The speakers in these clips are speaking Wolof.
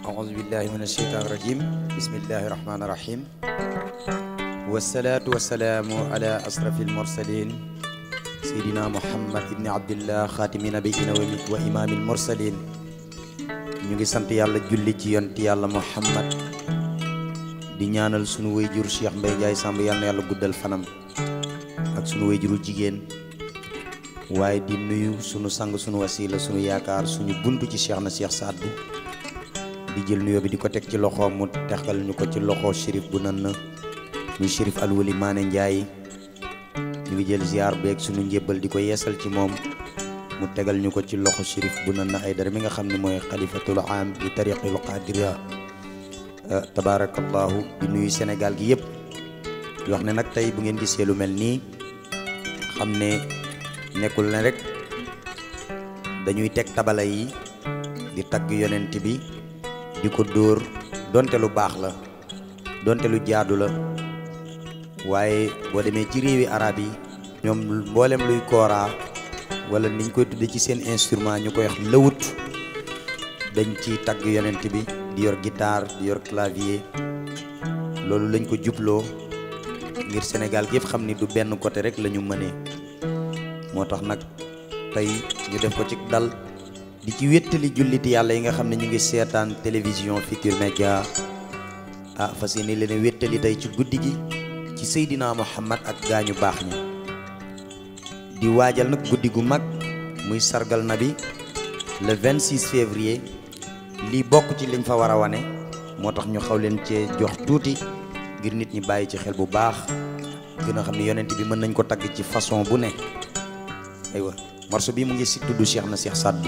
أعوذ بالله من الشيطان الرجيم بسم الله الرحمن الرحيم والصلاة والسلام على أشرف المرسلين سيدنا محمد بن عبد الله خاتم نبينا وإمام المرسلين ñu ngi sant yàlla julli ci yonent yàlla Muhammad di ñaanal sunu wayjur Cheikh Mbaye Ndiaye Samb yàlla na yàlla guddal fanam ak sunu wayjuru jigéen waaye di nuyu sunu sang sunu wasila sunu yaakaar suñu buntu ci Cheikh na Cheikh Saddu di jël nuyoo bi di ko teg ci loxoom mu texal ñu ko ci loxo shérif bu nan na muy shérif alwali Maane Ndiaye ñu ngi jël ziar beeg sunu njébbal di ko yeesal ci moom mu tegal ñu ko ci loxo shérif bu nan na ay dara mi nga xam ne mooy xalifatul am di tariqil qadira tabaarakallahu di nuyu Sénégal gi yëpp di wax ne nag tey bu ngeen gisee lu mel nii xam ne nekkul ne rek dañuy teg tabala yi di tagg yonent bi di ko dóor donte lu baax la donte lu jaadu la waaye boo demee ci réewi arab yi ñoom mboolem luy kooraa wala niñ koy tudde ci seen instrument ñu koy wax lëwut dañ ci tagg yonent bi di yor guitare di yor clavier loolu lañ ko jubloo ngir Sénégal gi yëpp xam ni du benn côté rek la ñu mënee moo tax nag tey ñu def ko ci dal di ci wéttali julliti yàlla yi nga xam ne ñu ngi seetaan télévision Futurs Médias ah fas yéene leen wéttali tey ci guddi gi ci Seydina Muhammad ak gaañu baax ñi di waajal nag guddi gu mag muy sargal nabi le 26 février lii bokk ci liñ fa war a wane moo tax ñu xaw leen cee jox tuuti ngir nit ñi bàyyi ci xel bu baax gën a xam ne yonent bi mën nañ ko tagg ci façon bu ne aywa morceau bi mu ngi si tudd Cheikh na Cheikh Saddu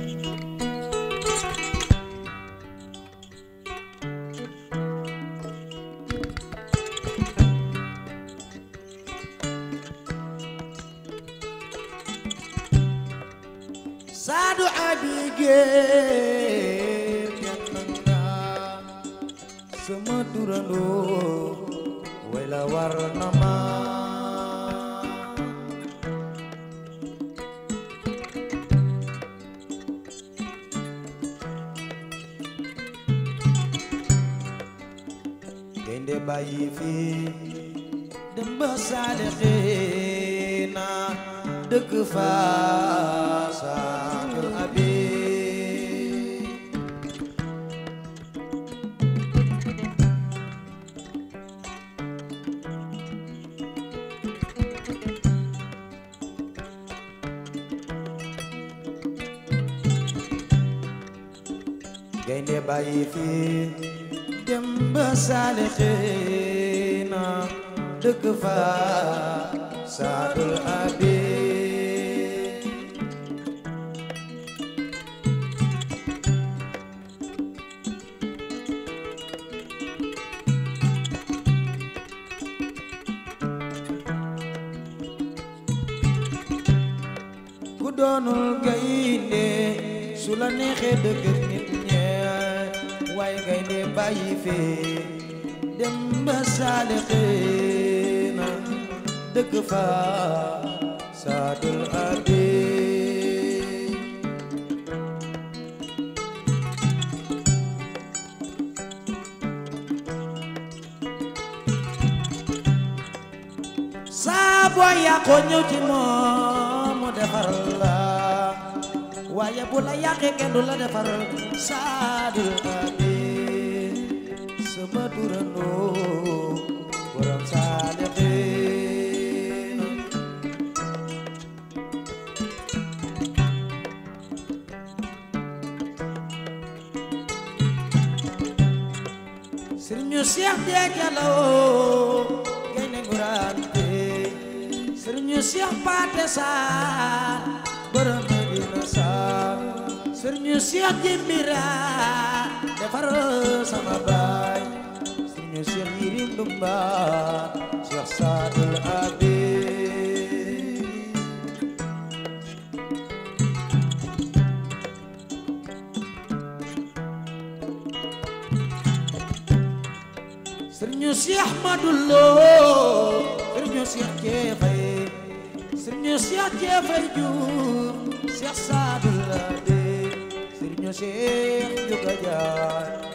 Saadu abigéen yàlla sama turandoo way la war na ma gaynde bàyyi fi dem ba saalixiina dëkk fa saadu abi gaynde bàyyi fi dem ba saalixiina dëkk fa saadul abi ku doonul gaynde su la neexee dëgg nit ñe waaye gaynde bàyyi fee dem ba saalixiina dëkk fa saadul abi saa boo yàqoo ñëw ci moom mu defar la waaye bu la yàqee kenn du la defar saadul abi sama turandoo borom saalixiin sëriñu Seex Deejaloo gaynde ngurante sëriñu Seex Paate Saar borom Medina Saar sëriñu Seex Jimbira defar sama baay sëriñu Seex Yirim Dumba Seex Saadul Abi sëriñu Seex Madulo sëriñu Seex Jeefay sëriñu Seex Jeefay Juuf Seex Saadu Labe sëriñu Seex Juga Jaar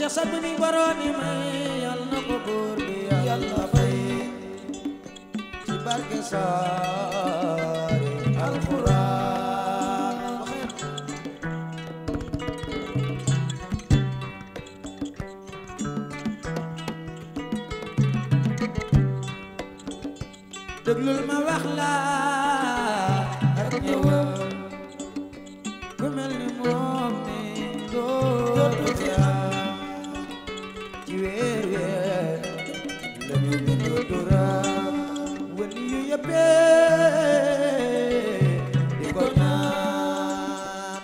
Cheikh Saad bu mi borooni may yàlla na ko buur bi yàlla fay ci barke saari alxuraan déglul ma wax la ak ñëwal ku mel ni moom ni dootu fi am ci weer weer la ñu bindu turam wali yu yëppee di ko ñaan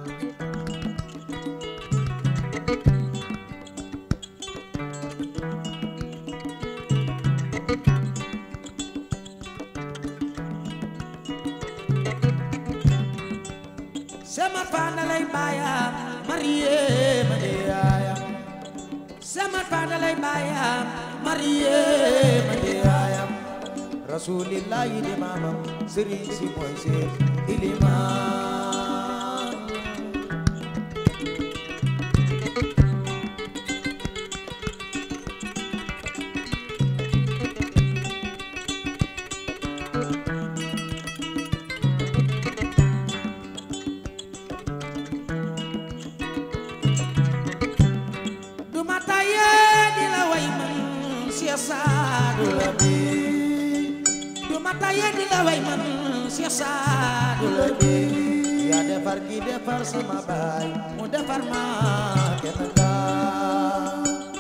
sama faana lay baayam mariye ma di yaayam sama faana lay baayam mariye ma di yaayam rasulillahi di maamam sëriñ si mooy seen ilimaan du ma taye di la way man Cheikh Saadu Labi du ma taye di la way man Cheikh Saadu Labi yaa defar gi defar sama baay mu defar ma kenn daa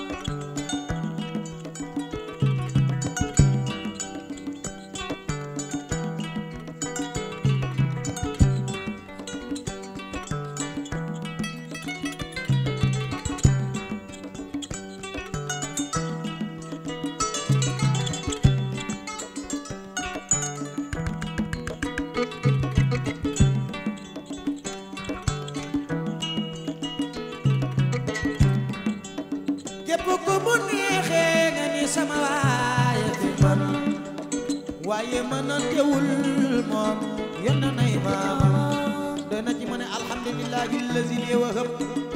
képp ku mu neexee nga ni sama waaye fi man waaye mën a teewul moom yenn nay maamam dana ci ma ne alhamdulillahi allazi li wahab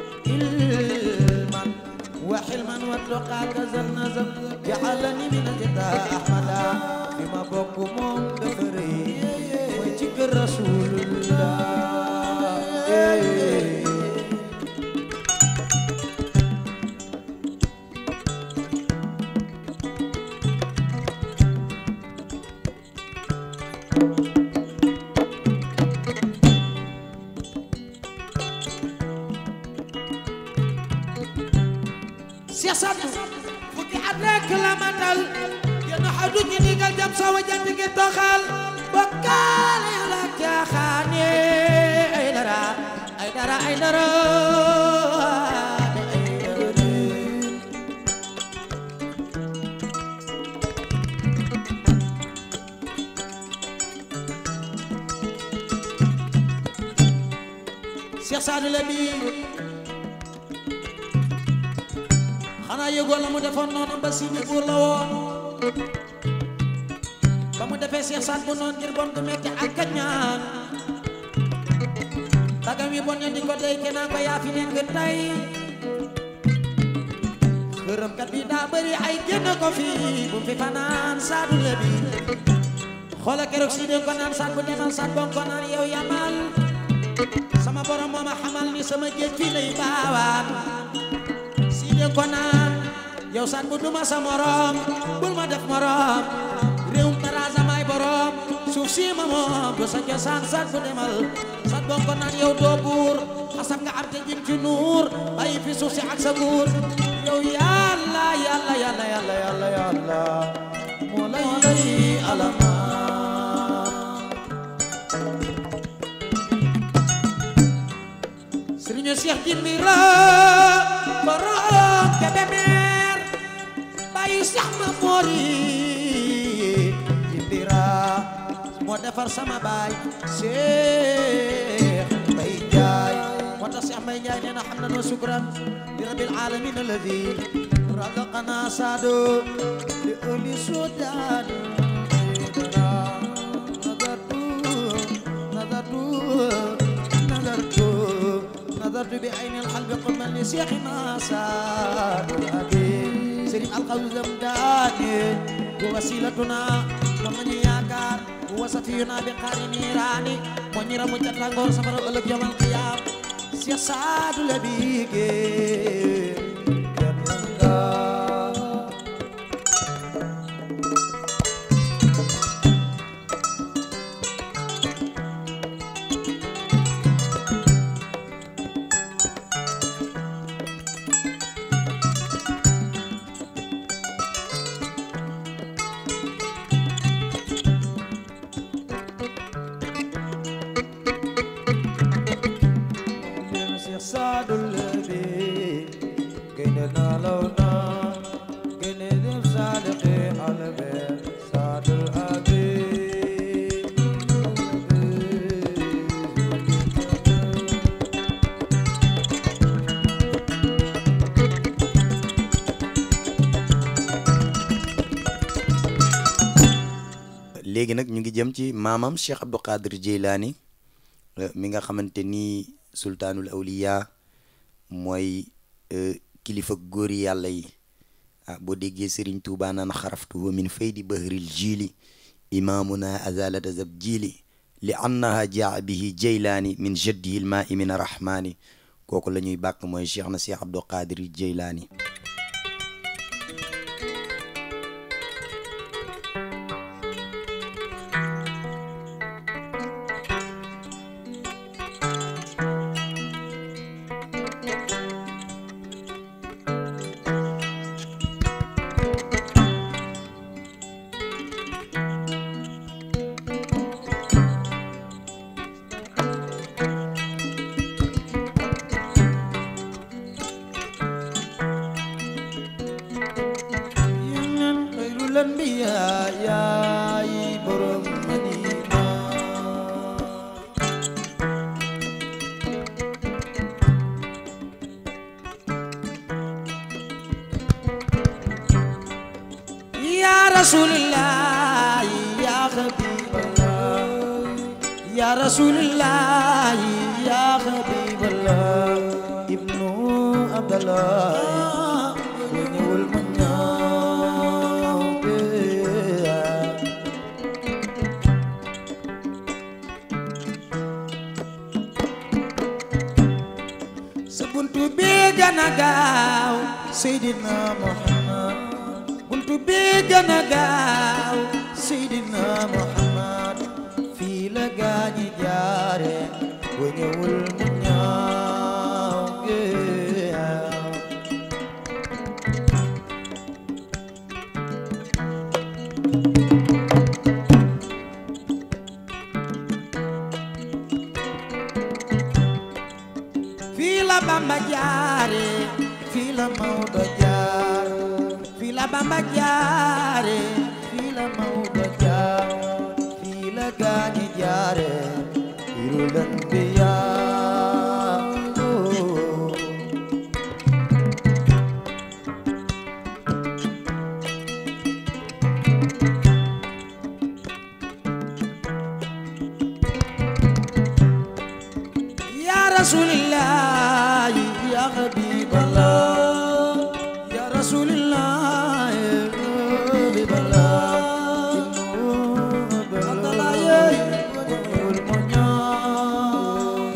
ilman wa xilman wa tuqa kazal nazam ja'alani min ajda ahmada fi ma bokk moom dafa rëy mooy ci kër rasulullah Cheikh Sadou fukki at rek la matal yenn xadu ñi digal jam soo wajant gi toxal bokkaale yàlla caaxaane ay dara ay dara ay dara ay dara Cheikh Sadou la bii xanaa yëgoo la mu defoon noonu ba si buur la woon ba mu defee Cheikh Saad bu noonu ngir bon gu metti ak kañaan tagam yi bon ña di ko dey kenaan ko yaa fi nekk tey xërëmkat bi daa bëri ay génn ko fi bu fi fanaan Saadu la bi xoola keroog si den ko naan Saad bu demal Saad bon ko naan yow yamal sama borom moo ma xamal ni sama géej fii lay baawaan si de ko naan yow Saad bu duma sa morom bul ma def morom réewum taraasa may borom suuf si ma moom du sa cosaan Saad bu demal Saad bon ko naan yow doo buur xasab nga am te jim ci nuur bàyyi fi suuf si ak sa nguur yow yàlla yàlla yàlla yàlla yàlla yàlla moo lay alamaan Sëriñu Cheikh Jimbira borom Kébémer bàyyi Cheikh ma mori Jimbira moo defar sama baay Cheikh Mbay Njaay moo tax Cheikh Mbay Njaay nee na xam na noo sukran li rabbil alamin alladi razaqana saado li uli sudan nazartu nazartu نظرت بعين الحلب قمني li seexina saadul abi sëriñ alxawsam daane bu wasilatuna moom nañu yaakaar bu wasafiyuna bi xaari niiraani moo ñi ramu ca tàngoor safara ëllëg yomal qiyaam seex saadul abi géer kenn nga leen Seex Saadu Labi génne naa law naa génne dem saadaqi albe Saadul Abi léegi nag ñu ngi jëm ci maamam Cheikh Abdou Qadir Jeylaani euh, mi nga xamante ni sultaanul awliya mooy euh, kilifa góori yàlla yi ah boo déggee Serigne Touba naan xaraftu wa min faydi bahril jiili imaamuna azalata zab jiili li annaha jaa bihi jeylaani min jaddihi lmaai min arrahmaani kooku la ñuy bàkk mooy Cheikh na Cheikh Abdou Qadir Jeylaani yeneen xayrul anbiyaa yaay borom Madina yaa rasuulillah yaa habiiballah yaa rasuulillah yaa habiiballah ibnu abdallah boo ñëwul ma ñaaw bee. sa buntu bi gën a gaaw Seydina Muhammad buntu bi gën a gaaw Seydina Muhammad fii la gaañi jaare boo ñëwul mu ñaaw bee. fii la Bamba jaare fii la Maodo jaar fii la Bamba jaare fii la Maodo jaar fii la gaañi jaare irul anbiyaa يا رسول الله يا حبيب الله يا رسول الله يا حبيب الله عبد الله يا المنيا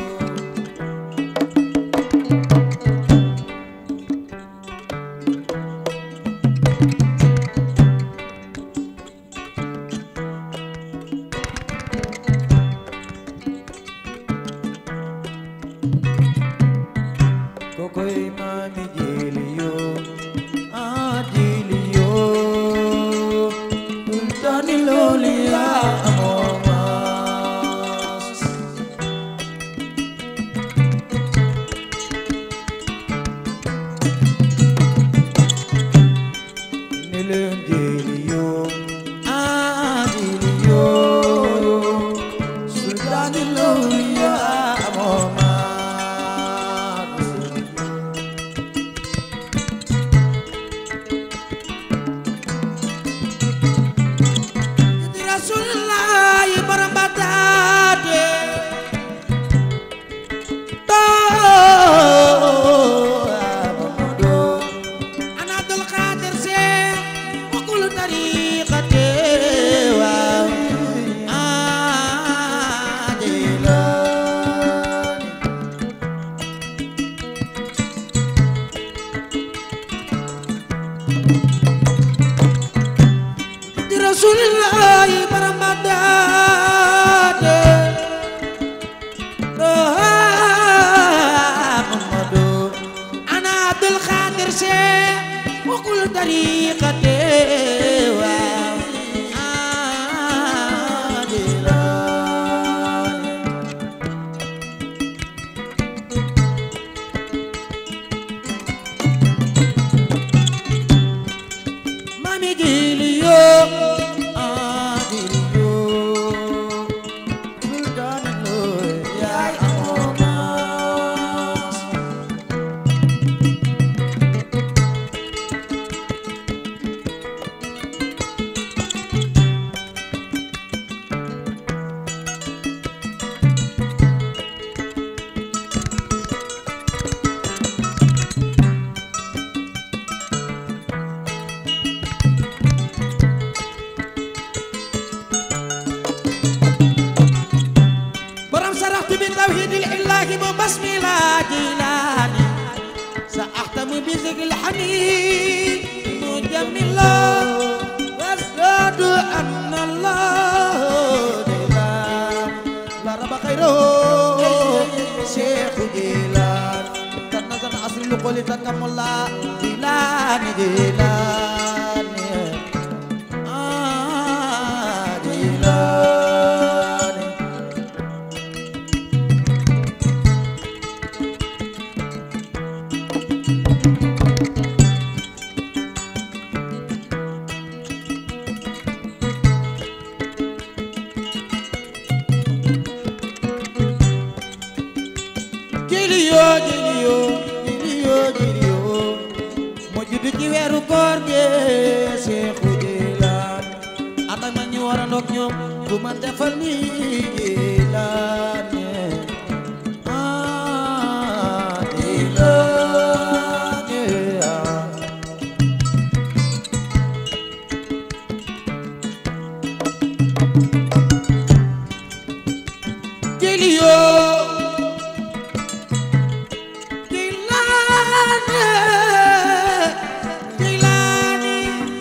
kokoy maami jiliyo ah jiliyo sultani looli yaa amoo maas ne leen jiliyo ah jiliyo sultani looli yaa amoo maas di rasulullah borom bataate alhamdulillahi borom baddaate Muhammadu ana Abdul Xaadir Seex wakul tariqate waaw adilaani mami giliyo agiliyo sultanalo yaay amomas borom saraxtu bi tawhidil illahi mu basmi la jilaani sa axtamu bi zikil xamid mu jamila wasdadu anna allah jilaan la raba xayro cheikhu jilaan tanna sana asri lu qoli takamulla jilaani jilaani ah jilaani jiliyo jiliyo jiliyo jiliyo mo juddu ci weeru koor ge Seexu Jilaan ànd ak man ñu war a ndoog ñoom bu ma defal ni Jilaan ah Jilaan ah jiliyo Jilaani Jilaani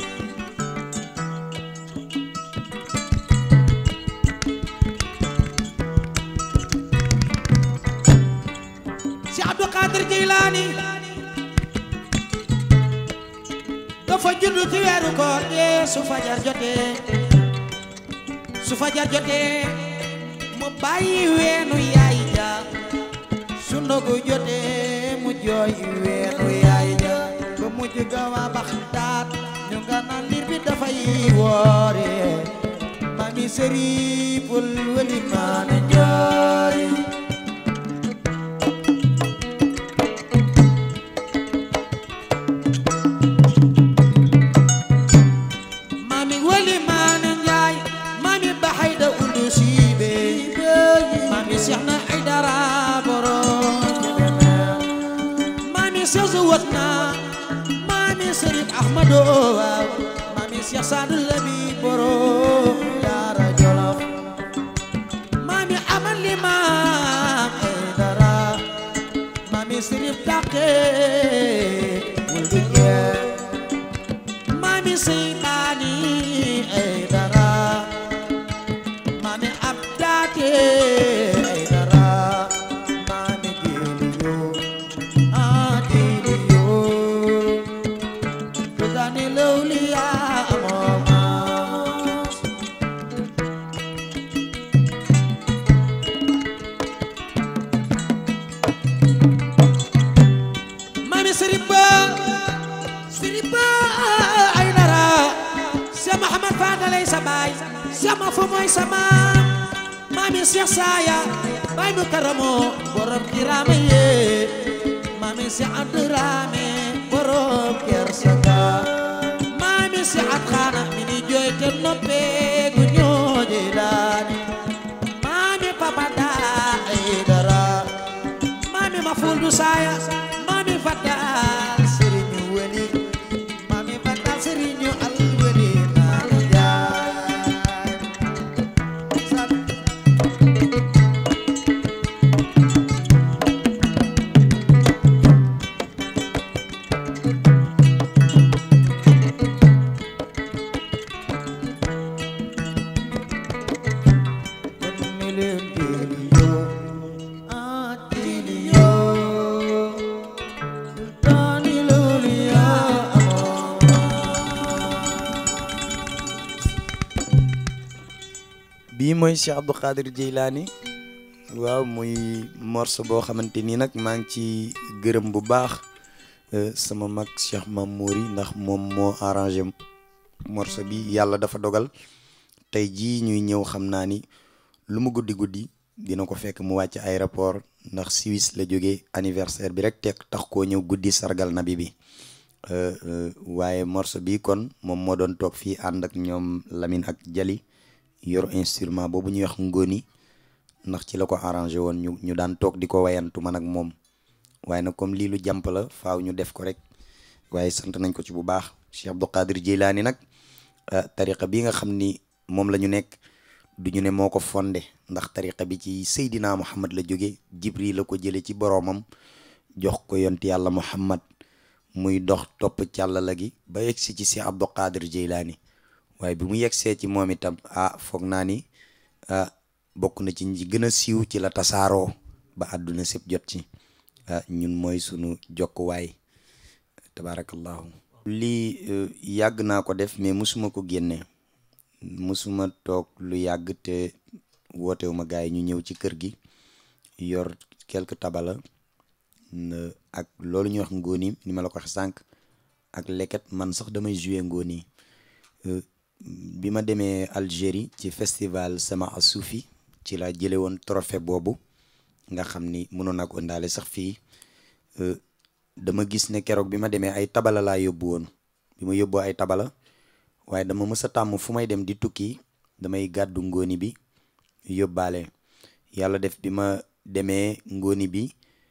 si Abdou Qadir Jilaani dafa juddu ci weeru koor gi su fajar jotee su fajar jotee mu bàyyi weenu yaay ja su ndogu jotee mu jooy weenu yaay ja ba mujj gawa baxtaat ñu nga naan liir bi dafay woore mami sëriful wali maane njaay mami wali maane njaay mami baxayda undu siibe mami seex na ay dara borom mami seex su wat na mami sërif ahmado waaw mami seex saadu labi borom daara jolof mami aman li maam ay dara mami sërif daqe wul du jeex mami seytaani ay dara mami abdaate ay dara mami jiliyo ah jiliyo kudani lawliya amomas mami siriba siriba ay dara Cheikh Mahamad Fadalay sa baay Cheikh ma fu mooy sa maam mami Cheikh Saya baay mu karamo borom kirama ye mami Cheikh Abdourahmane borom kersaga mami Cheikh At Khana mi ni jooy te noppe gu ñooje laani mami Papa Da ay dara mami ma fuldu saya mami fata sëriñu weli mami fata sëriñu al weli naan jaay Sat- bii mooy Cheikh Abdou Khadir Jeylaani waaw muy morceau boo xamante nii nag maa ngi ci gërëm bu baax sama mag Cheikh Mamouri ndax moom moo arrangé morceau bi yàlla dafa dogal tey jii ñuy ñëw xam naa ni lu mu guddi guddi dina ko fekk mu wàcc aéroport ndax Suisse la jógee anniversaire bi rek teg tax koo ñëw guddi sargal nabi bi waaye morceau bi kon moom moo doon toog fii ànd ak ñoom Lamine ak Jali yor instrument boobu ñuy wax ngóoni ndax ci la ko arrangé woon ñu ñu daan toog di ko wayantu man ak moom waaye nag comme lii lu jàmp la faaw ñu def ko rek waaye sant nañ ko ci bu baax Cheikh Abdou Khadir Jeylaani nag tariqa bi nga xam ni moom la ñu nekk du ñu ne moo ko fondé ndax tariqa bi ci Seydina Muhammad la jóge Jibril la ko jële ci boroomam jox ko yonti yàlla Muhammad muy dox topp càllala gi ba yegsi ci Cheikh Abdou Khadir Jeylaani waaye bi mu yegsee ci moom itam ah foog naa ni ah bokk na ci ñi gën a siiw ci la tasaaroo ba àdduna sépp jot ci ah ñun mooy sunu jokkuwaay tabarakallahu lii yàgg naa ko def mais musuma ko génne musuma toog lu yàgg te wootewuma gars yi ñu ñëw ci kër gi yor quelque tabala ak loolu ñuy wax ngóoni ni ma la ko wax sànq ak leket man sax damay jouer ngóoni bi ma demee Algérie ci festival sama asuufi ci la jële woon trophée boobu nga xam ni mënoon naa ko ëndaale sax fii dama gis ne keroog bi ma demee ay tabala laa yóbbu woon bi ma yóbboo ay tabala waaye dama mës a tàmm fu may dem di tukki damay gàddu ngóoni bi yóbbaale yàlla def bi ma demee ngóoni bi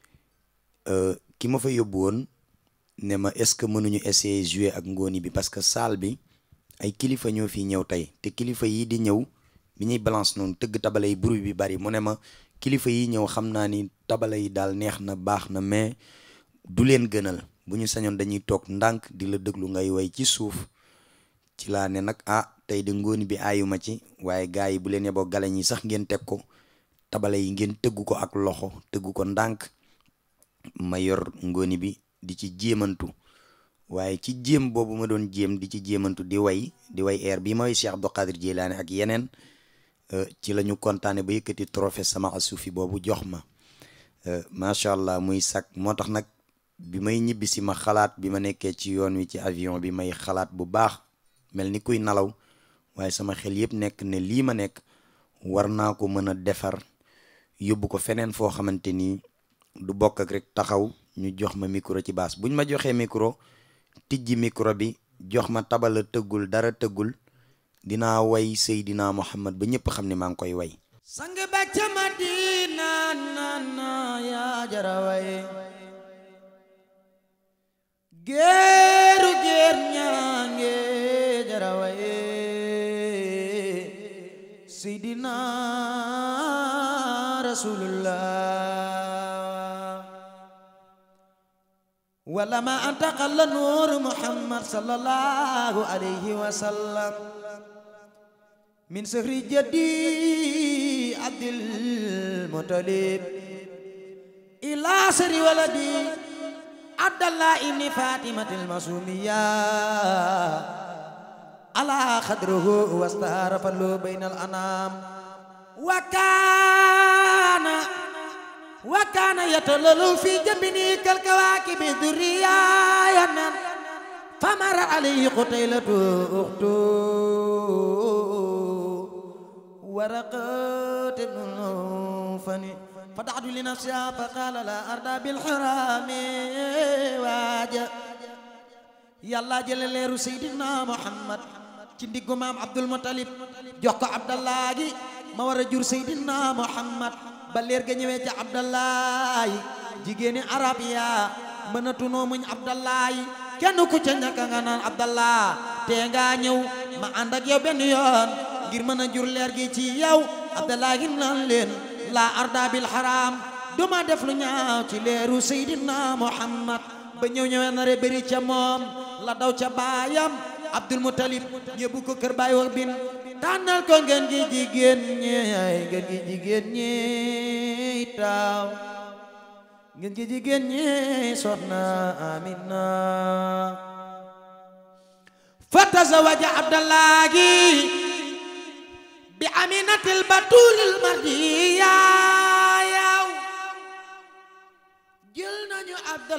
ki ma fa yóbbu woon ne ma est-ce que mënuñu essayer jouer ak ngóoni bi parce que salle bi ay kilifa ñoo fi ñëw tey te kilifa yi di ñëw bi ñuy balance noonu tëgg tabala yi bruit bi bari mu ne ma kilifa yi ñëw xam naa ni tabala yi daal neex na baax na mais du leen gënal bu ñu sañoon dañuy toog ndànk di la déglu ngay way ci suuf ci laa ne nag ah tey de ngóoni bi aayuma ci waaye gars yi bu leen yeboo galañ yi sax ngeen teg ko tabala yi ngeen tëggu ko ak loxo tëggu ko ndànk ma yor ngóoni bi di ci jéemantu waaye ci jéem boobu ma doon jéem di ci jéemantu di way di way air bi ma way Cheikh Abdou Khadir Jeylaani ak yeneen ci la ñu kontaane ba yëkkati trophée sama asuufi boobu jox ma macha allah muy sac moo tax nag bi may ñibbi si ma xalaat bi ma nekkee ci yoon wi ci avion bi may xalaat bu baax mel ni kuy nalaw waaye sama xel yëpp nekk ne lii ma nekk war naa ko mën a defar yóbbu ko feneen foo xamante ni du bokk ak rek taxaw ñu jox ma micro ci baas buñ ma joxee micro tijji micro bi jox ma tabala tëggul dara tëggul dinaa way Seydina Muhammad ba ñëpp xam ne maa ngi koy way sang ba ca Madina na yaa jara way géeru géer ñaange jara way Seydina Rasulullah wala ma antaqalla nuur Muhammad sallallahu alayhi wa sallam min sëhri jaddi abdil mutalib ila sëri waladi abdallah ibni fatimatil masumiya ala xadruhu wastara fallu bayna al anam wa kana wa kana yatalalu fi jambini kal kawakibi durriyanan famara alayhi qutaylatu ukhtu ورقات ابن الفني فدعت لنفسها فقال لا أرضى بالحرام واجا يلا جل ليرو سيدنا محمد ci ndiggu maam Abdul Muttalib jox ko Abdallah gi ma war a jur Seydina Muhammad ba leer ga ñëwee ca Abdallah jigéeni arab ya mënatunoo muñ Abdallah kenn ku ca ñàkk nga naan Abdallah te nga ñëw ma ànd ak yow benn yoon ngir mën a jur leer gi ci yow abdallahi naan leen la arda bil haram duma def lu ñaaw ci leeru seydina muhammad ba ñëw ñëwee nare bëri ca moom la daw ca baayam abdul mutalib ñëbbu ko kër baay wax bin tànnal ko ngeen gi jigéen ñi ngeen gi jigéen ñi taaw ngeen gi jigéen ñi soxna amina fa tazawaja abdallahi bi aminatil batulil mardiya yaw jël nañu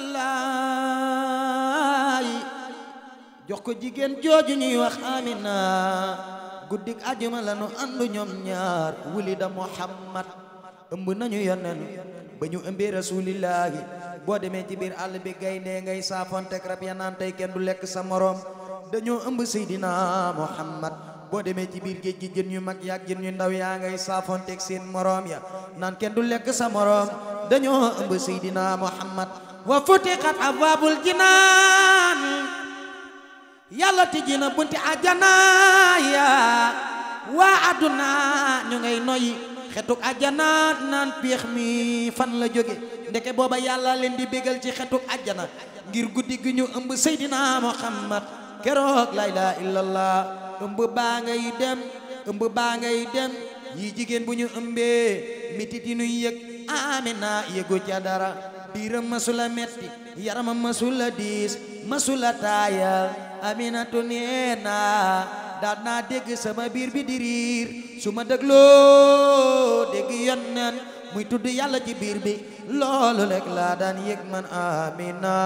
abdallahi jox ko jigéen jooju ñuy wax amina guddik ajuma la nu àndu ñoom ñaar wulida muhammad ëmb nañu yonen ba ñu ëmbee rasulillahi boo demee ci biir àll bi gaynde ngay saafontek rab ya naan tey kenn du lekk sa morom dañoo ëmb seydina muhammad boo demee ci biir géej gi jën yu mag yaak jën yu ndaw yaa ngay saafontek seen morom ya naan kenn du lekk sa morom dañoo ëmb seydina muhammad wa futiqat abwaabul jinaan yàlla tijji na bunti àjjana ya waa àdduna ñu ngay noyyi xetuk àjjana naan péex mi fan la jóge ndeke booba yàlla leen di bégal ci xetuk àjjana ngir guddi gi ñu ëmb seydina muhammad keroog la ilaha illallah ëmb baa ngay dem ëmb baa ngay dem yi jigéen bu ñu ëmbee mitit yi nuy yëg amina yëgu ca dara biiram masula metti yaramam masula diis masula taayal aminatu nee naa daal naa dégg sama biir bi di riir su ma dégloo dégg yonnen muy tudd yàlla ci biir bi loolu rek laa daan yëg man amina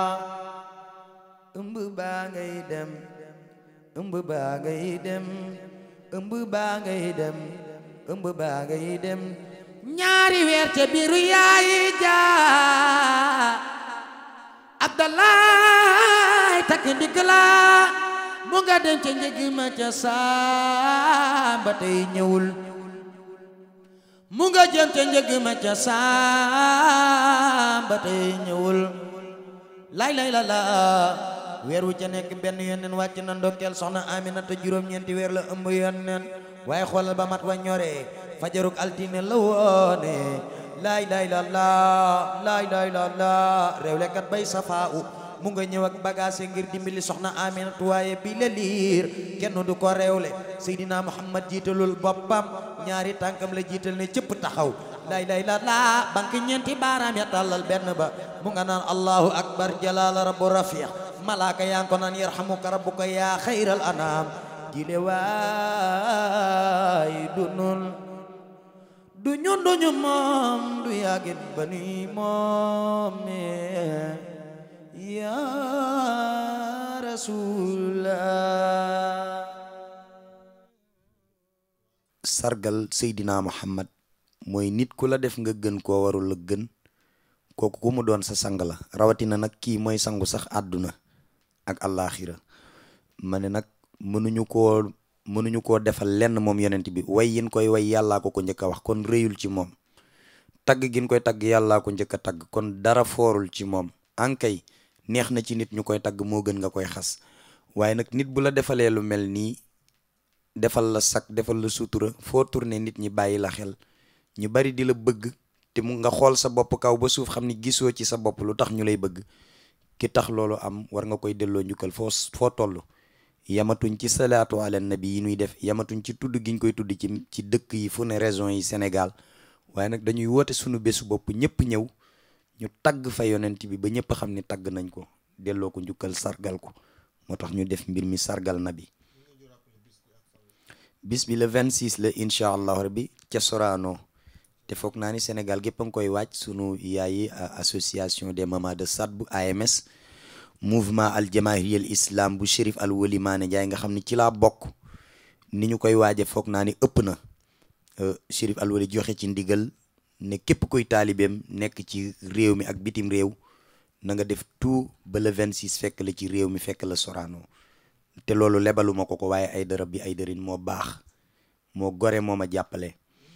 ëmb baa ngay dem ëmb baa ngay dem ëmb baa ngay dem ëmb baa ngay dem ñaari weer ca biiru yaayi jaa abdallah takk ndigg la mu nga dem ca njëg ma ca saamba tey ñëwul mu nga jëm ca njëg ma ca saamba tey ñëwul lay lay la la weer wu ca nekk benn yonneen wàcc na ndokkeel soxna Aminata juróom-ñeenti weer la ëmb yonneen waaye xoolal ba mat wa ñoree fajaruk altine la woone laay laay la laa laay laay la laa réewlekat bay safaa u mu nga ñëw ak bagage ngir dimbali soxna Aminatu waaye bi la liir kenn du ko réewle Seydina Muhammad jiitalul boppam ñaari tànkam la jiital ne cëpp taxaw laay laay la laa bank ñeenti baaraam ya tàllal benn ba mu nga naan allahu akbar jalaala rabbu rafiq malaaka yaa ngi ko naan yarhamuka rabbuka yaa xayral anaam jile waay du nun du ñun du ñu moom du yàggit ba ni moom yaa rasulallah sargal Seydina Muhammad mooy nit ku la def nga gën koo warul la gën kooku ku mu doon sa sang la rawatina nag kii mooy sangu sax àdduna ak àllaaxira ma ne nag mënuñu koo mënuñu koo defal lenn moom yonent bi way yin koy way yàllaa ko ko njëkk a wax kon rëyul ci moom tagg gin koy tagg yàllaa ko njëkk a tagg kon dara foorul ci moom ankay neex na ci nit ñu koy tagg moo gën nga koy xas waaye nag nit bu la defalee lu mel nii defal la sak defal la sutura foo tourné nit ñi bàyyi la xel ñu bari di la bëgg te mu nga xool sa bopp kaw ba suuf xam ni gisoo ci sa bopp lu tax ñu lay bëgg ki tax loolu am war nga koy delloo njukkal foo foo toll yamatuñ ci salaatu ala nabi yi ñuy def yamatuñ ci tudd giñ koy tudd ci ci dëkk yi fu ne région yi Sénégal waaye nag dañuy woote sunu bésu bopp ñëpp ñëw ñu tagg fa yonent bi ba ñëpp xam ni tagg nañ ko delloo ko njukkal sargal ko moo tax ñu def mbir mi sargal na bi bis bi le 26 la incha allah rabbi ca Sorano te foog naa ni Sénégal gépp a ngi koy wàcc sunu yaayi association des mamans de Sadbu AMS mouvement al jamaahiriyal islam bu Chérif al Wali Maane Njaay nga xam ni ci laa bokk ni ñu koy waaje foog naa ni ëpp na Chérif al Wali joxe ci ndigal ne képp kuy taalibeem nekk ci réew mi ak bitim réew na nga def tout ba le 26 fekk la ci réew mi fekk la Sorano te loolu lebaluma ko ko waaye ay dërëb bi ay dërin moo baax moo gore moo ma jàppale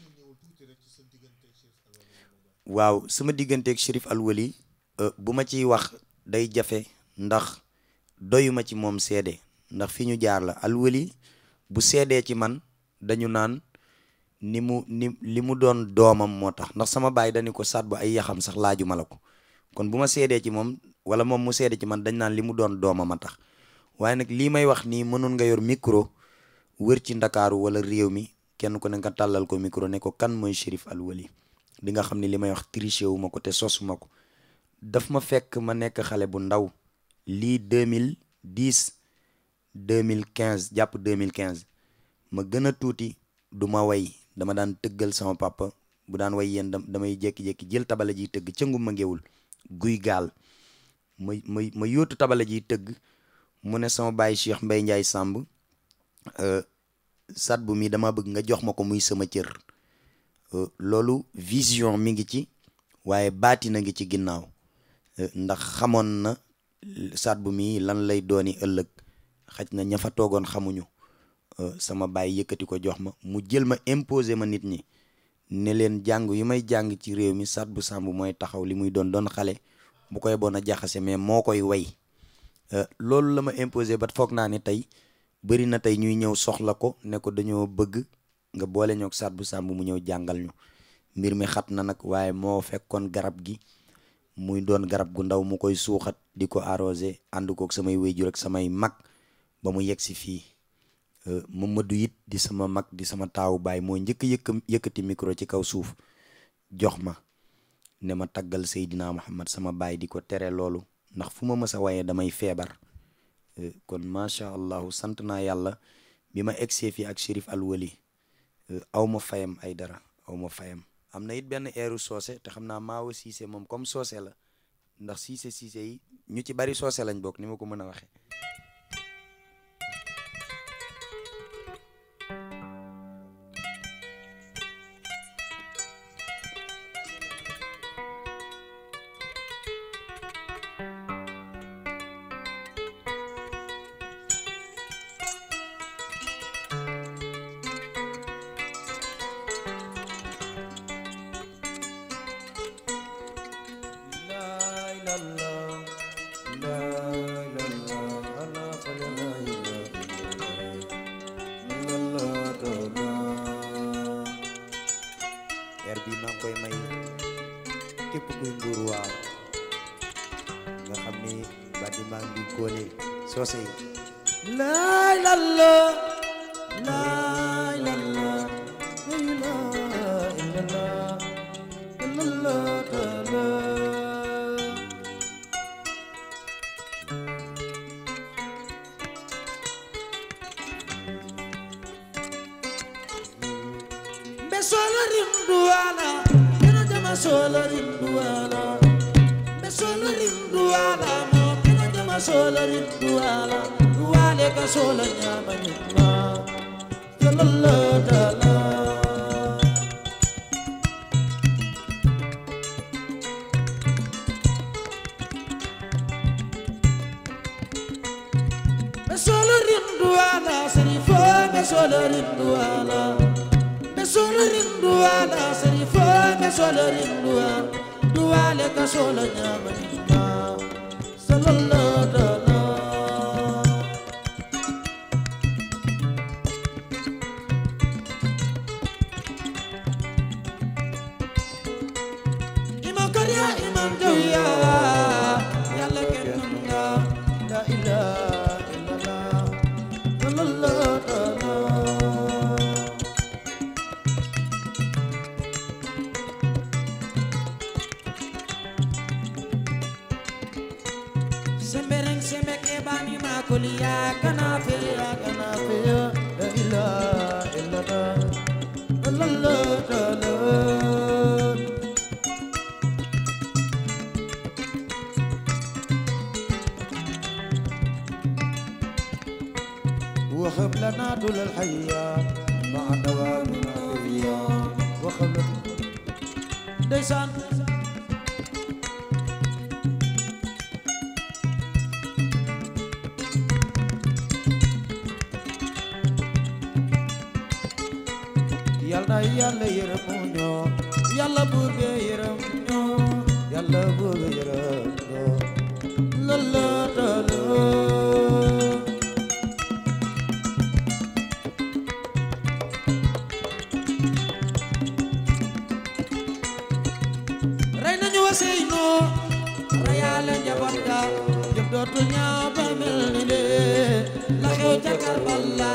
waaw sama digganteeg Chérif al Wali bu ma ciy wax day jafe ndax doyuma ci moom seede ndax fi ñu jaar la al Wali bu seedee ci man dañu naan ni mu ni li mu doon doomam moo tax ndax sama baay dañu ko saat bu ay yaxam sax laajuma la ko kon bu ma seedee ci moom wala moom mu seede ci man dañ naan li mu doon doomam a tax waaye nag lii may wax nii mënoon nga yor micro wër ci ndakaaru wala réew mi kenn ku ne nga tàllal ko micro ne ko kan mooy Chérif al Wali di nga xam ne li may wax triché wu ma ko te sosuma ko daf ma fekk ma nekk xale bu ndaw lii 2010 2015 jàpp 2015 ma gën a tuuti du ma way dama daan tëggal sama papa bu daan way yéen damay jékki-jékki jël tabala jiy tëgg cëngu ma ngéwul guy gaal ma ma ma yóotu tabala jiy tëgg mu ne sama baay Cheikh Mbay Njaay Sàmb sat bu mi dama bëgg nga jox ma ko muy sama cër loolu vision mi ngi ci waaye baati na ngi ci ginnaaw ndax xamoon na sat bu mi lan lay dooni ëllëg xaj na ña fa toogoon xamuñu sama baay yëkkati ko jox ma mu jël ma imposer ma nit ñi ne leen jàng yu may jàng ci réew mi sat bu sàmb mooy taxaw li muy doon doon xale bu koy bon a jaxase mais moo koy way loolu la ma imposer ba foog naa ne tey bëri na tey ñuy ñëw soxla ko ne ko dañoo bëgg nga boole ñoog sat bu sàmb mu ñëw jàngal ñu mbir mi xat na nag waaye moo fekkoon garab gi muy doon garab gu ndaw mu koy suuxat di ko arrosé ànd kook samay wéyjur ak samay mag ba mu yegg si fii Mamadou it di sama mag di sama taawu baay moo njëkk yëkk yëkkati micro ci kaw suuf jox ma ne ma taggal Seydina Muhammad sama baay di ko tere loolu ndax fu ma mës a waaye damay feebar kon macha allah sant naa yàlla bi ma egsee fii ak Chérif Alwali aw ma fayam ay dara aw ma fayam am na it benn eeru soose te xam naa maawa siise moom comme soose la ndax siise siise yi ñu ci bari soose lañ bokk ni ma ko mën a waxee air bi maa ngi koy may képp kuy mbuur waaw nga xam ni badi maa ngi góole soose yi laay lalla laay lalla laay lalla lalla lalla mbe solo rinduwala kena jama solo rinduwala mbe solo rinduwala mo kena jama solo rinduwala duwale ka solo nyama nyama sallallahu ta'ala mbe solo rinduwala serifo mbe solo rinduwala mbe solo rinduwala serifo mbe solo rinduwala duwale ka solo nyama nyama sallallahu ta'ala imam kariya imam jawiya yàlla kenn mën nga la ilaha illallah sallallahu ta'ala sembereng sembeke bani makuliya kana fiya kana fiya la ilaha illallah sallallahu ta'ala وخب لنا طول الحياة مع دوامنا فيها وخب ديسان yàlla yàlla yërëm ñoo yàlla buur be yërëm ñoo yàlla buur be yërëm ñoo la la la la rey nañu Ousseynou reyaale njaboot ga jëf dootu ñaaw ba mel ni de la xew ca Karbala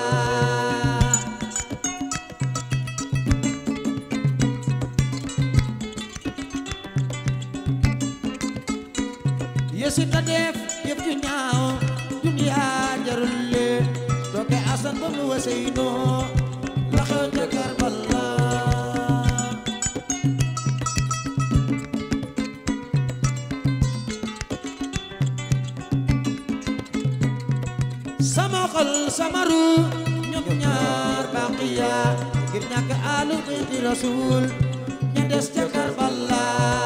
yesu ta def yëf ju ñaaw duniya jarul leen dooke asan ba mu Ousseynou la xew ca Karbala ngir ñàkk alu bayti rasul ña des ca Karbala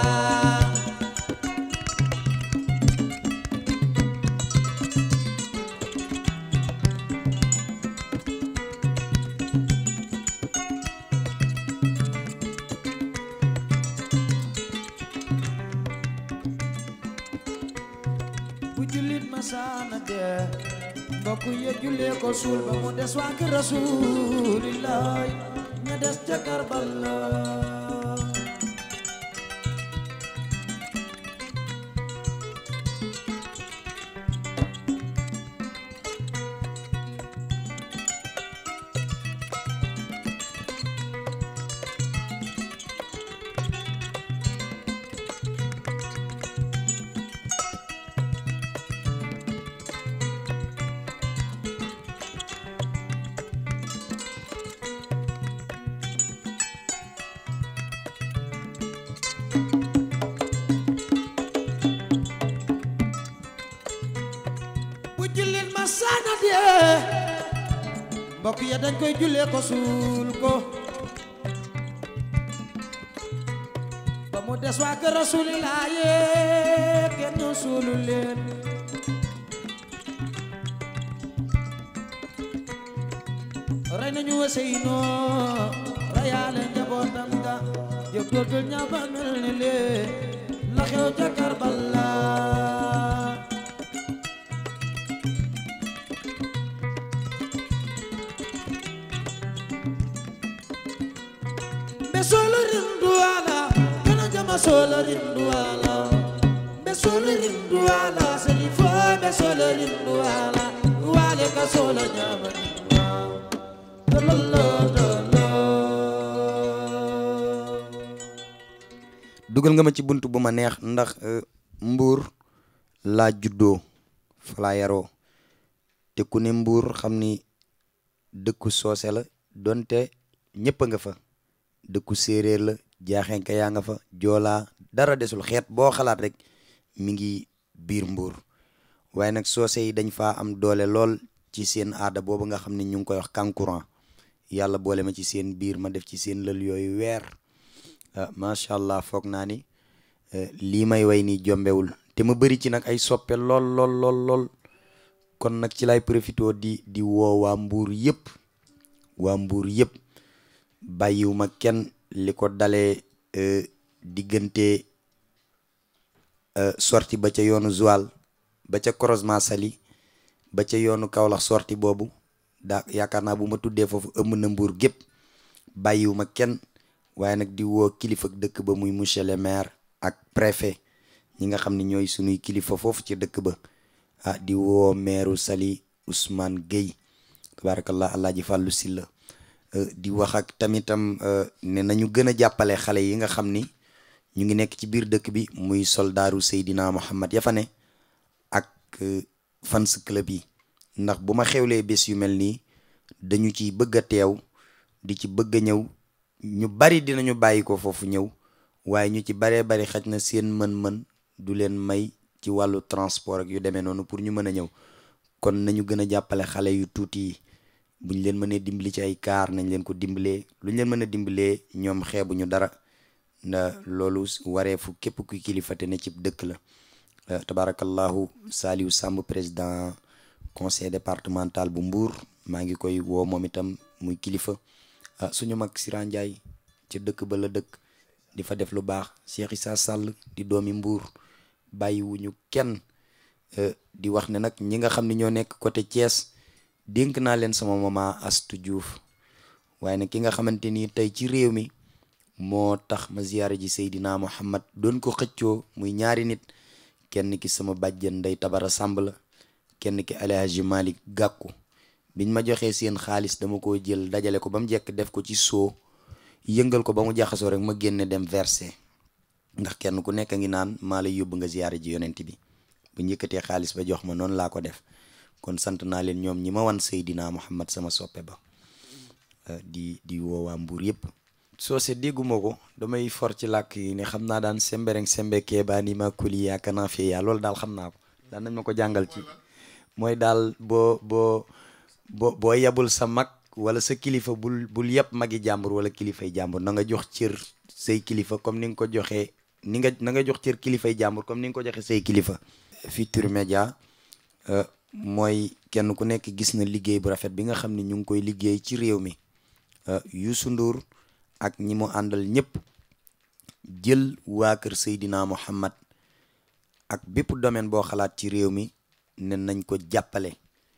bu jullit masaana dee mbokk ya jullee ko suul ba mu des waa kër rasulillahi ña des ca Karbala bu jullit masaana dee mbokk ya dañ koy jullee ko suul ko ba mu des waa kër rasulillahi kenn suulu leen rey nañu Useynu reyaale njabootam ga jóg dootul ña ba mel ni lee la xew ca Karbala mbe solo rinduwala kana jama solo rinduwala mbe solo rinduwala seni fo mbe solo rinduwala wale ka solo nyama dololo dolo dugal nga ma ci bunt bu ma neex ndax euh, mbuur laa juddoo fa laa yaroo te ku ne mbuur xam ni dëkku soose la donte ñëpp a nga fa dëkku séeréer la jaaxenka yaa nga fa joolaa dara desul xeet boo xalaat rek mi ngi biir mbuur waaye nag soose yi dañ faa am doole lool ci seen aada boobu nga xam ne ñu ngi koy wax kankurang yàlla boole ma ci seen biir ma def ci seen lël yooyu weer ah macha allah foog naa ni eh, lii may way nii jombewul te ma bëri ci nag ay soppe lool lool lool lool kon nag ci lay profité di di woo waa mbuur yëpp waa mbuur yëpp bàyyiwuma kenn li ko dalee eh, diggante eh, sorti ba ca yoonu Joal ba ca croisement Saly ba ca yoonu Kaolack sorti boobu daa yaakaar naa bu ma tuddee foofu ëmm na mbuur gépp bàyyiwuma kenn waaye nag di woo kilifa dëkk ba muy monsieur le maire ak préfet ñi nga xam ne ñooy sunuy kilifa foofu ci dëkk ba ah di woo maireu Saly Ousmane Gueye tabarakallah Alaaji Fàllu Silla euh, di wax ak tamitam euh, ne nañu gën a jàppale xale yi nga xam ni ñu ngi nekk ci biir dëkk bi muy soldaaru Seydina Muhammad ya fa ne ak euh, fans club yi ndax bu ma xewlee bés yu mel nii dañu ci bëgg a teew di ci bëgg a ñëw ñu bari dinañu bàyyi ko foofu ñëw waaye ñu ci baree bari xaj na seen mën-mën du leen may ci wàllu transport ak yu demee noonu pour ñu mën a ñëw kon nañu gën a jàppale xale yu tuuti yi buñ leen mënee dimbali ci ay kaar nañ leen ko dimbalee luñ leen mën a dimbalee ñoom xeebuñu dara nda loolu wareefu képp kuy kilifa te ne ci dëkk la Euh, tabarakallahu Saliou Samb président conseil départemental bu Mbour maa ngi koy woo moom itam muy kilifa ah suñu mag Sira Ndiaye ca dëkk ba la dëkk di fa def lu baax Cheikh Issa Sall di doomi Mbour bàyyiwuñu kenn euh, di wax ne nag ñi nga xam ne ñoo nekk côté Thiès dénk naa leen sama mama Astou Diouf waaye nag ki nga xamante ni tey ci réew mi moo tax ma ziyaare ji Seydina Muhammad doon ko xëccoo muy ñaari nit kenn ki sama bàjjen Ndey Tabara Samb la kenn ki Alhaji Malick Gàkku biñ ma joxee seen xaalis dama ko jël dajale ko ba mu jekk def ko ci soo yëngal ko ba mu jaxasoo rek ma génne dem versé ndax kenn ku nekk ngi naan maa lay yóbbu nga ziyaare ji yonent bi bu njëkkatee xaalis ba jox ma noonu laa ko def kon sant naa leen ñoom ñi ma wan Seydina Muhammad sama soppe ba di di woowaa Mbuur yëpp soose dégguma ko damay for ci làkk yi ne xam naa daan sembereng sembe keebaa ni ma kuli yaaka naa fee yaa loolu daal xam naa ko daan nañ ma ko jàngal ci mooy daal boo boo boo boo yebul sa mag wala sa kilifa bul bul yëpp magi jàmbur wala kilifay jàmbur na nga jox cër say kilifa comme ni nga ko joxee ni nga na nga jox cër kilifay jàmbur comme ni nga ko joxe say kilifa Futurs Médias mooy kenn ku nekk gis na liggéey bu rafet bi nga xam ne ñu ngi koy liggéey ci réew mi Youssou Ndour ak ñi mu àndal ñëpp jël waa kër Seydina Muhammad ak bépp domaine boo xalaat ci réew mi ne nañ ko jàppale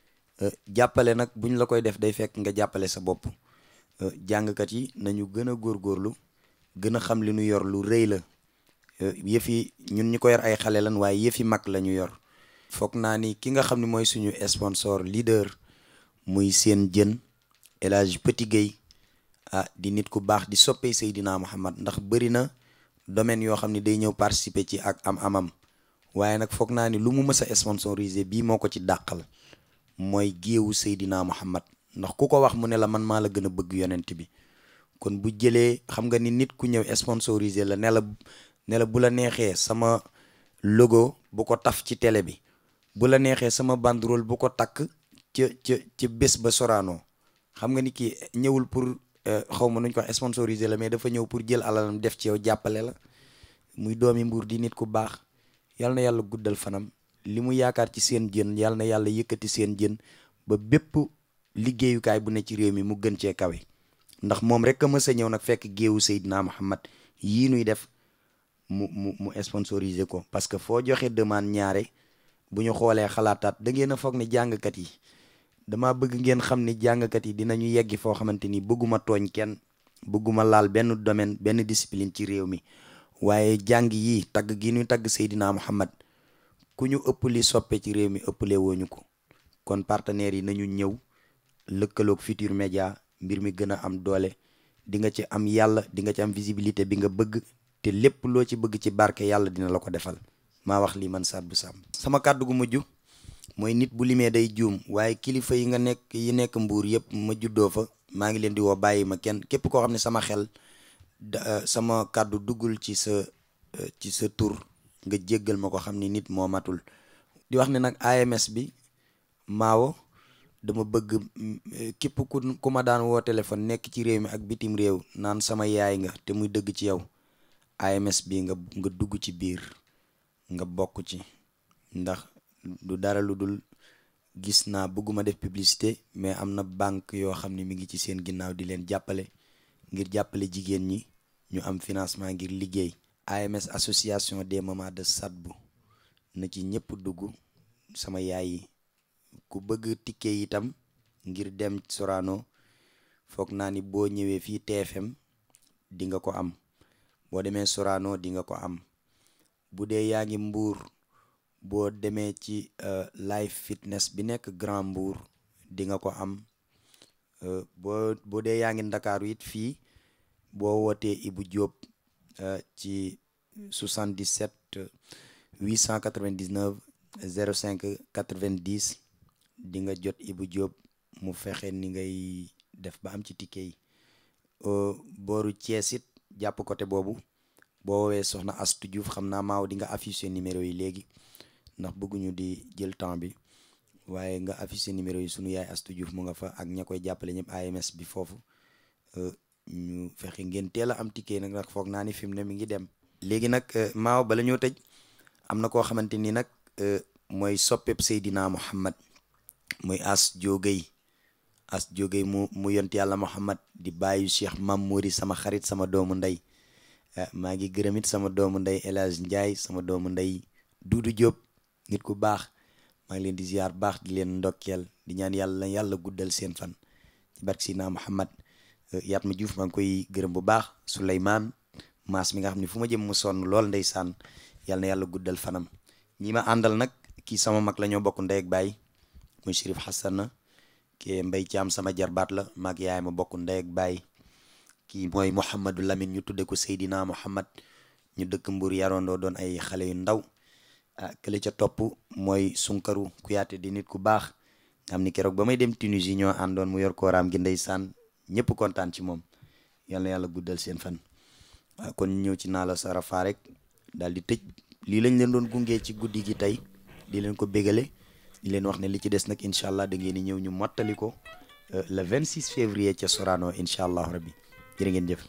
jàppale nag buñ la koy def day fekk nga jàppale sa bopp jàngkat yi nañu gën a góorgóorlu gën a xam li ñu yor lu rëy la yëf yi ñun ñi ko yor ay xale lan waaye yëf yi mag la ñu yor foog naa ni ki nga xam ne mooy suñu sponsor leader muy seen jën El Hadj Petit Guèye ah di nit ku baax di soppee Seydina Muhammad ndax bëri na domaine yoo xam ne day ñëw participer ci ak am amam waaye nag foog naa ni lu mu mës a sponsorisé bii moo ko ci dàqal mooy géewu Seydina Muhammad ndax ku ko wax mu ne la man maa la gën a bëgg yonent bi kon bu jëlee xam nga ni nit ku ñëw sponsorisé la ne la ne la bu la neexee sama logo bu ko taf ci télé bi bu la neexee sama banderole bu ko takk ca ca ca bés ba Sorano xam nga ni kii ñëwul pour xaw ma nuñ ko wax sponsorisé la mais dafa ñëw pour jël alalam def ci yow jàppale la muy doomi mbuur di nit ku baax yal na yàlla guddal fanam li mu yaakaar ci seen jën yal na yàlla yëkkati seen jën ba bépp liggéeyukaay bu ne ci réew mi mu gën cee kawe ndax moom rek a mës a ñëw nag fekk géewu Seydina Muhammad yii nuy def mu mu mu sponsorisé ko parce que foo joxe demande ñaare bu ñu xoolee xalaataat da ngeen a foog ne jàngkat yi dama bëgg ngeen xam ni jàngkat yi dinañu yeggi foo xamante ni bëgguma tooñ kenn bëgguma laal benn domaine benn discipline ci réew mi waaye jàng yii tagg gi ñuy tagg Seydina Muhammad ku ñu ëpp li soppe ci réew mi ëpple wooñu ko kon partenaires yi nañu ñëw lëkkaloog Futurs Médias mbir mi gën a am doole di nga ci am yàlla di nga ci am visibilité bi nga bëgg te lépp loo ci bëgg ci barke yàlla dina la ko defal maa wax lii man Sadou Samb sama kàddu gu mujj mooy nit bu limee day juum waaye kilifa yi nga nekk yi nekk mbuur yëpp ma juddoo fa maa ngi leen di woo bàyyi ma kenn képp koo xam ne sama xel sama kàddu duggul ci sa ci sa tur nga jéggal ma ko xam ni nit moo matul di wax ne nag AMS bi maawo dama bëgg képp ku ku ma daan woo téléphone nekk ci réew mi ak bitim réew naan sama yaay nga te muy dëgg ci yow AMS bi nga nga dugg ci biir nga bokk ci ndax du dara lu dul gis naa bëgguma def publicité mais am na banque yoo xam ne mi ngi ci seen ginnaaw di leen jàppale ngir jàppale jigéen ñi ñu am financement ngir liggéey AMS association des mamans de Sadbou na ci ñëpp dugg sama yaay yi ku bëgg ticket itam ngir dem Sorano foog naa ni boo ñëwee fii TFM di nga ko am boo demee Sorano di nga ko am bu dee yaa ngi Mbuur boo demee ci live fitness bi nekk Grand Mbour di nga ko am boo boo dee yaa ngi Ndakaaru it fii boo wootee Ibou Diop ci 77 899 05 90 di nga jot Ibou Diop mu fexe ni ngay def ba am ci ticket yi booru Thiès it jàpp côté boobu boo woowee soxna Astou Diouf xam naa maaw di nga affiché numéro yi léegi ndax bëgguñu di jël temps bi waaye nga affiché numéro yi sunu yaay Astou Diouf mu nga fa ak ña koy jàppale ñëpp AMS bi foofu ñu fexe ngeen teel a am ticket nag nag foog naa ni fi mu ne mi ngi dem. léegi nag maaw bala ñoo tëj am na koo xamante ni nag mooy soppeb Seydina Muhammad muy As Diogay As Diogay mu mu yont yàlla Muhammad di bàyyi Cheikh Mam Mori sama xarit sama doomu ndey maa ngi gërëm it sama doomu ndey El Hadj Ndiaye sama doomu ndey Duudu Diop nit ku baax maa ngi leen di ziar baax di leen ndokkeel di ñaan yàlla yàlla guddal seen fan ci barke Seydina Muhammad yaat ma Diouf maa ngi koy gërëm bu baax Souleymane maas mi nga xam ne fu ma jëm mu sonn lool ndeysaan yàlla na yàlla guddal fanam ñi ma àndal nag kii sama mag la ñoo bokk ndey ak baay muy Chérif Hassan kii Mbay Caam sama jarbaat la maag yaay ma bokk ndey ak baay kii mooy Mouhamadou Lamine ñu tudde ko Seydina Muhammad ñu dëkk Mbour yarondoo doon ay xale yu ndaw ah kële ca topp mooy Sunkaru Kuyaate di nit ku baax nga xam ni keroog ba may dem Tunisie ñoo àndoon mu yor kooraam gi ndeysaan ñëpp kontaan ci moom yal na yàlla guddal seen fan waaw kon ñëw ci naa la sarafa rek daal di tëj lii lañ leen doon gungee ci guddi gi tey di leen ko bégale di leen wax ne li ci des nag incha allah da ngeen di ñëw ñu mottali ko euh, le 26 février ca Sorano incha allah rabbi jërë ngeen jëf.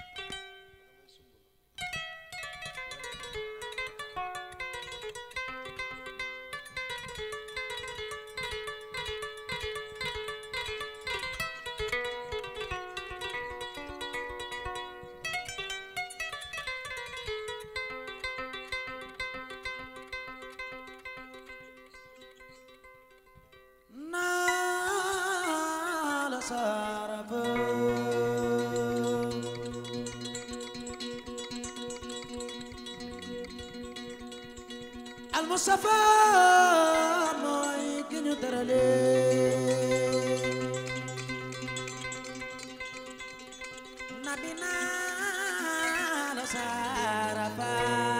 naa la saraba al Mustafa mooy ki ñu terale nabi naa la saraba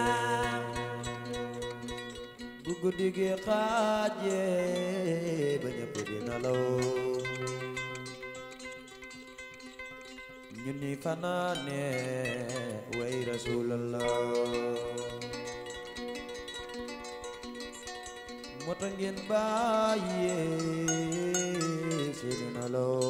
bu guddi gi xaaje ba ñëpp di nelaw ñu ni fanaane way rasulallah moo tax ngeen bàyyi seeni nelaw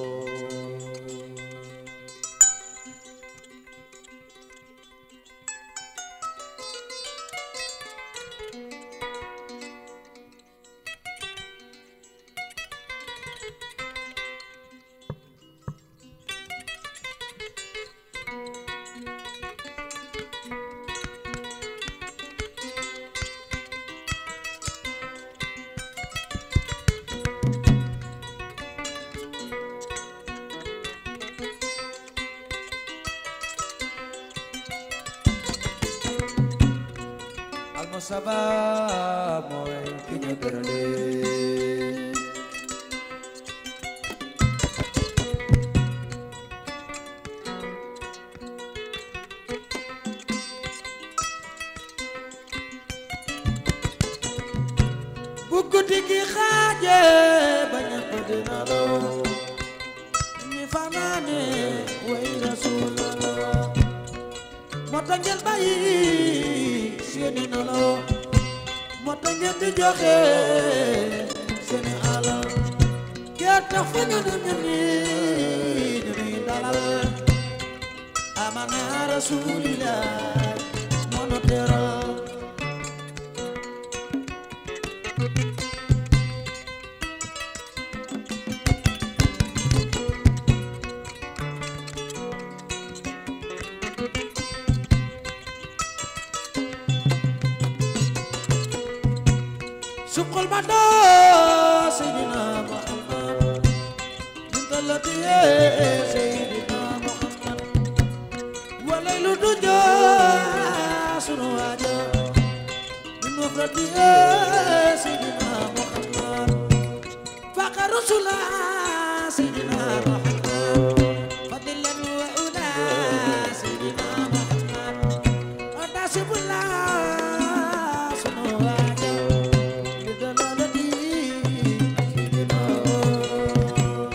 almusaba mooy ki ñu gërële bu guddi gi xaaje ba ñëpp dina law ñi fanaane way rasulallah moo tax ngeen bàyyi seeni nelaw moo tax ngeen di joxe seeni alal kee tax fa ñu ne ñu ni ñu ni dalal amana rasulillah moo nu teral suqal ma doo Seydina Muhammad min talati yee Seydina Muhammad walay lu du jaa sunu waaja min wafrati yee Seydina Muhammad faqa rusula Seydina Muhammad fadilan wa ula Seydina Muhammad atasibullah sunu waaja li dalalati Seydina Muhammad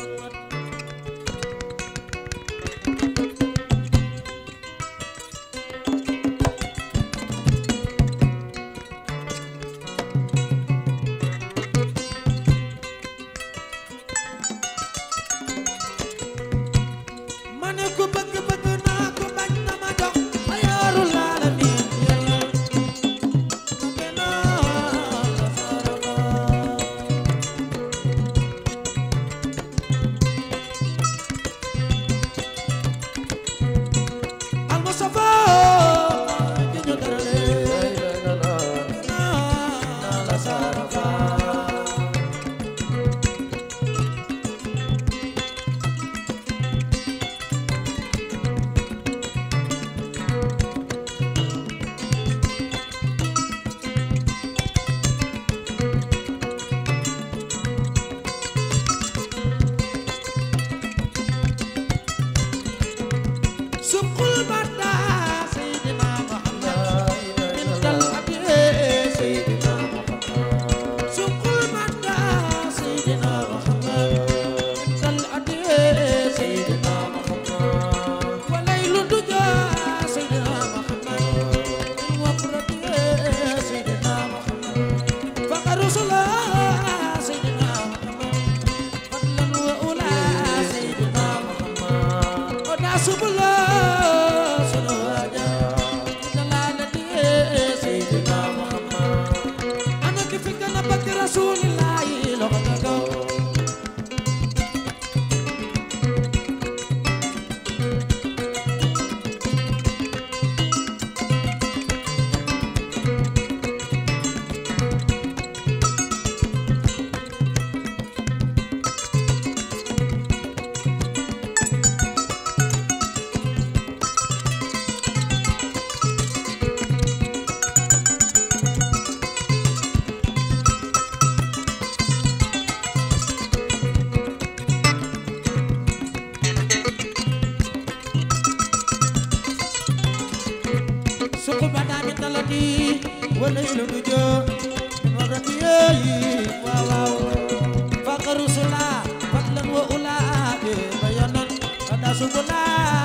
wadrati wa laylu du jo wadrati yeyi waaw waaw faqru sula fadlan wa ula be bayanan ada subula